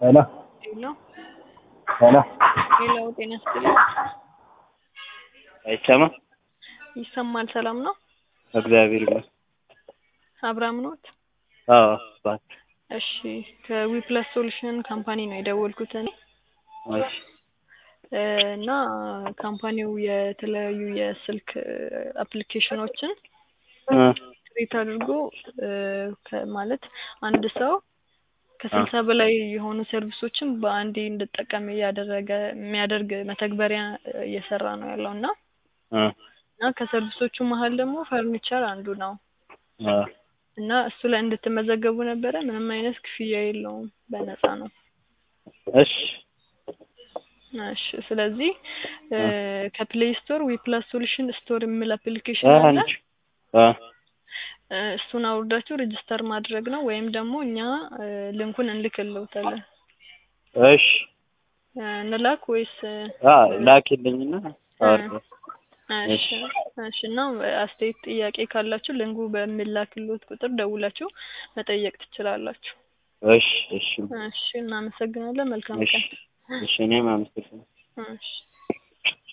ሄሎ ሄሎ ሄሎ ሄሎ፣ ጤና ይስጥልኝ። አይሰማም? ይሰማል? ሰላም ነው? እግዚአብሔር ይመስገን። አብርሃም ኖት? አዎ እባክህ። እሺ፣ ከዊፕለስ ሶሉሽን ካምፓኒ ነው የደወልኩት እኔ እሺ እ እና ካምፓኒው የተለያዩ የስልክ አፕሊኬሽኖችን እ ክሬት አድርጎ እ ከ- ማለት አንድ ሰው ከስልሳ በላይ የሆኑ ሰርቪሶችን በአንዴ እንድጠቀም እያደረገ የሚያደርግ መተግበሪያ እየሰራ ነው ያለው እና እ እና ከሰርቪሶቹ መሀል ደግሞ ፈርኒቸር አንዱ ነው እ እና እሱ ላይ እንድትመዘገቡ ነበረ። ምንም አይነት ክፍያ የለውም፣ በነፃ ነው። እሺ እሺ ስለዚህ እ ከፕሌይ ስቶር ዊፕላስ ሶሉሽን ስቶር የሚል አፕሊኬሽን እ አለ። አንቺ እ እ እሱን አውርዳችሁ ሬጅስተር ማድረግ ነው ወይም ደግሞ እኛ እ ሊንኩን እንልክልዎታለን። እሺ እ እንላክ ወይስ እ አ ላኪልኝና አወርዳለሁ። እሺ እሺ እና አስተያየት ጥያቄ ካላችሁ ሊንኩ በሚላክልዎት ቁጥር ደውላችሁ መጠየቅ ትችላላችሁ። እሺ እሺ እሺ እናመሰግናለን። መልካም እሺ ቀን። እሺ እኔም አመሰግናለሁ። እሺ